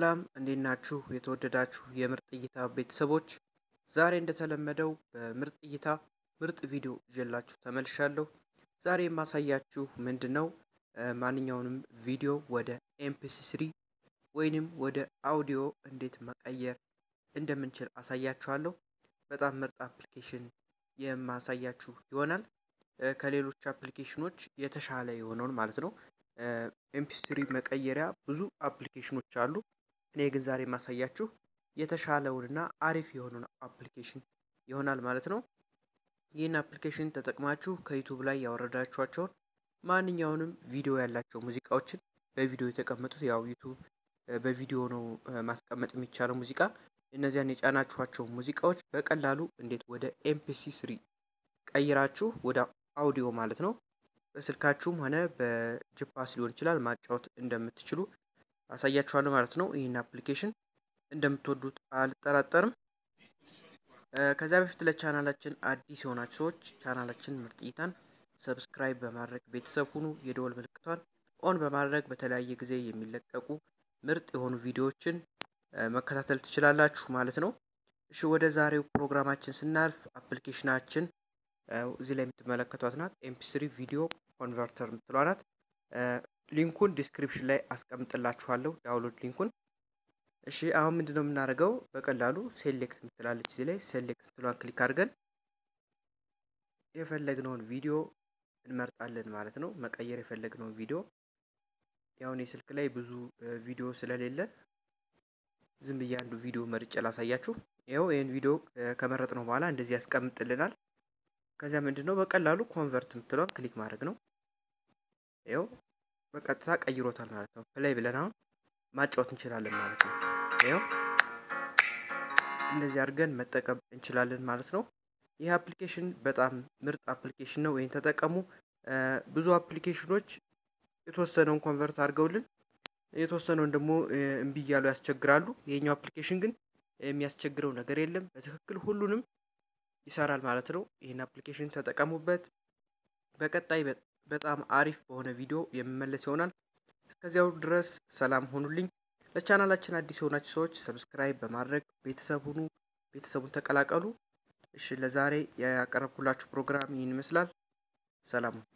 ሰላም እንዴት ናችሁ? የተወደዳችሁ የምርጥ እይታ ቤተሰቦች፣ ዛሬ እንደተለመደው በምርጥ እይታ ምርጥ ቪዲዮ ይዤላችሁ ተመልሻለሁ። ዛሬ የማሳያችሁ ምንድን ነው ማንኛውንም ቪዲዮ ወደ ኤምፒሲ ስሪ ወይንም ወደ አውዲዮ እንዴት መቀየር እንደምንችል አሳያችኋለሁ። በጣም ምርጥ አፕሊኬሽን የማሳያችሁ ይሆናል። ከሌሎች አፕሊኬሽኖች የተሻለ የሆነውን ማለት ነው። ኤምፒ ስሪ መቀየሪያ ብዙ አፕሊኬሽኖች አሉ። እኔ ግን ዛሬ የማሳያችሁ የተሻለውንና አሪፍ የሆነውን አፕሊኬሽን ይሆናል ማለት ነው። ይህን አፕሊኬሽን ተጠቅማችሁ ከዩቱብ ላይ ያወረዳችኋቸውን ማንኛውንም ቪዲዮ ያላቸው ሙዚቃዎችን በቪዲዮ የተቀመጡት ያው ዩቱብ በቪዲዮ ነው ማስቀመጥ የሚቻለው ሙዚቃ እነዚያን የጫናችኋቸው ሙዚቃዎች በቀላሉ እንዴት ወደ ኤምፒሲ ስሪ ቀይራችሁ ወደ አውዲዮ ማለት ነው በስልካችሁም ሆነ በጅፓስ ሊሆን ይችላል ማጫወት እንደምትችሉ አሳያችኋለሁ ማለት ነው። ይህን አፕሊኬሽን እንደምትወዱት አልጠራጠርም። ከዚያ በፊት ለቻናላችን አዲስ የሆናችሁ ሰዎች ቻናላችን ምርጥ እይታን ሰብስክራይብ በማድረግ ቤተሰብ ሁኑ። የደወል ምልክቷን ኦን በማድረግ በተለያየ ጊዜ የሚለቀቁ ምርጥ የሆኑ ቪዲዮዎችን መከታተል ትችላላችሁ ማለት ነው። እሺ ወደ ዛሬው ፕሮግራማችን ስናልፍ አፕሊኬሽናችን እዚህ ላይ የምትመለከቷት ናት። ኤምፒስሪ ቪዲዮ ኮንቨርተር የምትሏ ናት። ሊንኩን ዲስክሪፕሽን ላይ አስቀምጥላችኋለሁ ዳውንሎድ ሊንኩን። እሺ አሁን ምንድን ነው የምናደርገው? በቀላሉ ሴሌክት የምትላለች እዚህ ላይ ሴሌክት የምትሏን ክሊክ አድርገን የፈለግነውን ቪዲዮ እንመርጣለን ማለት ነው። መቀየር የፈለግነውን ቪዲዮ ያው እኔ ስልክ ላይ ብዙ ቪዲዮ ስለሌለ ዝም ብዬ አንዱ ቪዲዮ መርጬ ላሳያችሁ። ይኸው ይህን ቪዲዮ ከመረጥ ነው በኋላ እንደዚህ ያስቀምጥልናል። ከዚያ ምንድን ነው በቀላሉ ኮንቨርት የምትለውን ክሊክ ማድረግ ነው። ይኸው በቀጥታ ቀይሮታል ማለት ነው። ፕላይ ብለን አሁን ማጫወት እንችላለን ማለት ነው። ይኸው እንደዚህ አድርገን መጠቀም እንችላለን ማለት ነው። ይህ አፕሊኬሽን በጣም ምርጥ አፕሊኬሽን ነው። ወይም ተጠቀሙ። ብዙ አፕሊኬሽኖች የተወሰነውን ኮንቨርት አድርገውልን የተወሰነውን ደግሞ እምቢ እያሉ ያስቸግራሉ። ይሄኛው አፕሊኬሽን ግን የሚያስቸግረው ነገር የለም። በትክክል ሁሉንም ይሰራል ማለት ነው። ይህን አፕሊኬሽን ተጠቀሙበት። በቀጣይ በጣም አሪፍ በሆነ ቪዲዮ የምመለስ ይሆናል። እስከዚያው ድረስ ሰላም ሆኑልኝ። ለቻናላችን አዲስ የሆናችሁ ሰዎች ሰብስክራይብ በማድረግ ቤተሰብ ሁኑ፣ ቤተሰቡን ተቀላቀሉ። እሺ ለዛሬ ያቀረብኩላችሁ ፕሮግራም ይህን ይመስላል። ሰላም